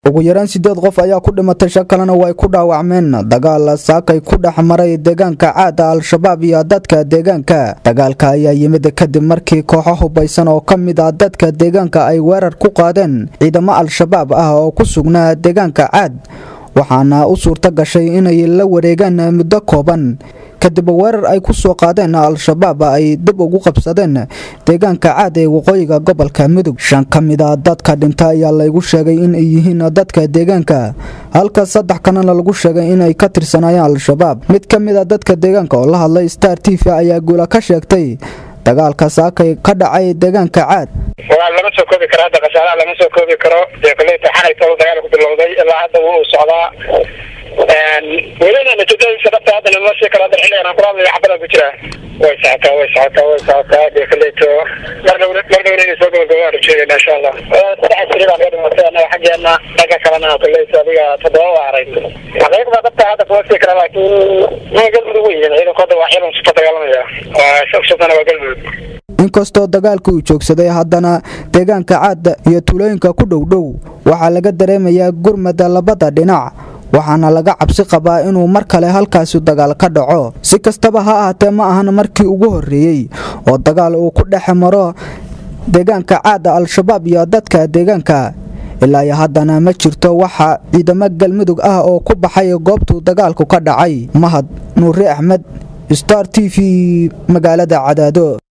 ugu yaraan sideed qof ayaa ku dhimatay shan kalena way ku dhaawacmeen dagaal saakay ku dhex maray deegaanka caada al-shabaab iyo dadka deegaanka dagaalka ayaa yimid kadib markii kooxo hubaysan oo ka mid ah dadka deegaanka ay weerar ku qaadeen ciidamo al-shabaab ah oo ku sugnaa deegaanka caad waxaana u suurta gashay inay la wareegaan muddo kooban kadib weerar ay ku soo qaadeen al-shabaab ay dib ugu qabsadeen deegaanka caad ee waqooyiga gobolka mudug shan ka mid a dadka dhinta ayaa laygu sheegay in ay yihiin dadka deegaanka halka saddex kalena lagu sheegay inay ka tirsanayeen al-shabaab mid ka mid a dadka deegaanka oo la hadlay star t v ayaa guula ka sheegtay dagaalka saakay ka dhacay deegaanka caad waa lama soo koobi karo hadda khasaaraha lama soo koobi karo dee koleyta xalaytooda dagaal ku bilowday ilaa hadda wuu socdaa welina natiijadiisa dhabta hadda lama sii karo hadda xilligan aan kula hadlayo xabada ku jira way socotaa way socotaa way socotaa dee koleyto mar dhow mar dhowna inay soo gabagabaan rajeegayna insha allah saddex askari baa naga dhimatay annaga xaggeena dhanka kalena koleyto adiga toddoba waa aray xaqiiqda dhabta hadda kuma sii kara laakiin ma galmudug wey ciidanku hadda waa ciidan sufa dagaalamaya waa shogshadana waa galmudug inkastoo dagaalka uu joogsaday haddana deegaanka caadda iyo tuulooyinka ku dhowdhow waxaa laga dareemayaa gurmada labada dhinac waxaana laga cabsi qabaa inuu mar kale halkaasi dagaal ka dhaco si kastaba ha ahaatee ma ahan markii ugu horreeyey oo dagaal uu ku dhex maro deegaanka caadda al-shabaab iyo dadka deegaanka ilaa iyo haddana ma jirto waxa ciidamo galmudug ah oo ku baxay goobtuu dagaalku ka dhacay mahad nuure axmed star t v magaalada cadaado